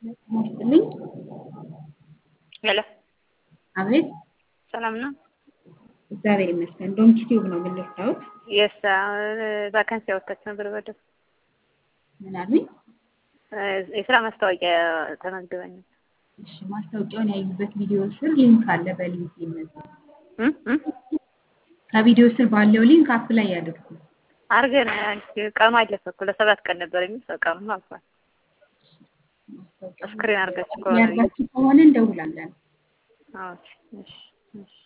ይስጥልኝ። ሄሎ አቤት፣ ሰላም ነው? እግዚአብሔር ይመስገን። ዶንኪ ቲዩብ ነው የምንልታውት። የስ ቫካንሲ ያወጣች ነበር በደብ ምን አሉኝ? የስራ ማስታወቂያ ተመዝግበኝ ነበር። እሺ፣ ማስታወቂያውን ያዩበት ቪዲዮ ስር ሊንክ አለ። በሊንክ ይመዝገቡ። እም እም ከቪዲዮ ስር ባለው ሊንክ አፕ ላይ ያድርጉ። አድርገን ቀኑ አለፈ እኮ ለሰባት ቀን ነበር የሚል ሰው ቀኑ አልፏል። ስክሪን አድርጋችሁ ከሆነ ያርጋችሁ ከሆነ እንደውላለን። አዎ፣ እሺ እሺ